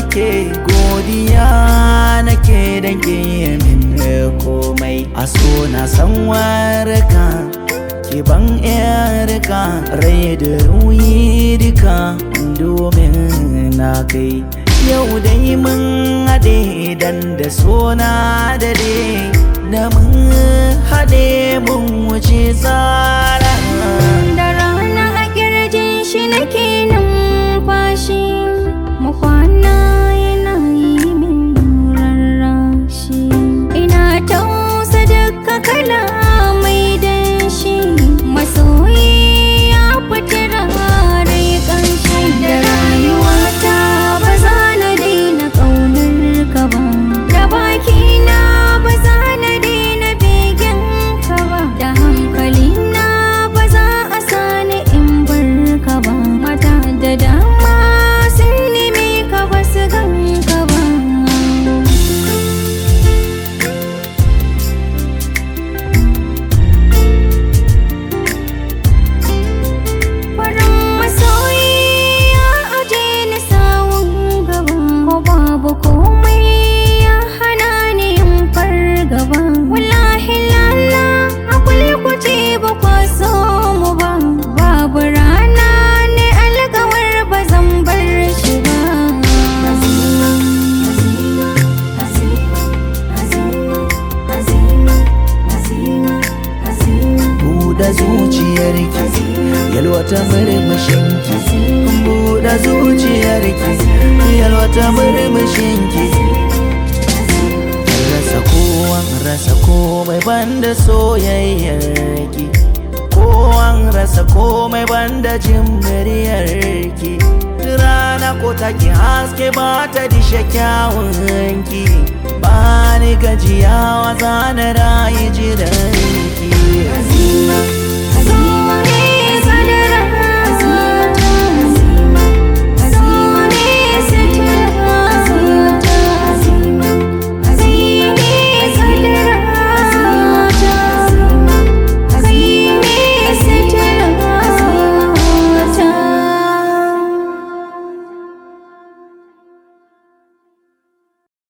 nake godiya nake dan ke min komai a so na san warka ki ban yarka rai da ruyi duka domin na kai yau dai mun haɗe dan da sona da da mun haɗe mun wuce tsara Da rana a kirjin shi nake numfashi mu kwana yana yi min rarrashi ina tausa duka kala mai danshi masoyi ya fita rai ƙanshi da rayuwata ba za na daina ƙaunar ka ba da bakina ba za na daina begen ka ba da hankalina ba za a sani in bar ka ba mata da dama sun neme ka ba su gan ka ba farin masoyi ya aje ni sawun gaba ko babu komai ya hana ni yin fargaba wallahi lala a kulkuce ba kwa so mu ba babu rana ne alkawar ba zan bar shi ba buɗe zuciyarki yalwata murmushinki buɗe zuciyarki yalwata murmushinki rasa kowan rasa komai banda soyayyarki kowan rasa komai banda jin muryarki rana ko take haske ba ta dishe kyawunki ba ni gajiyawa zana rayu jiranki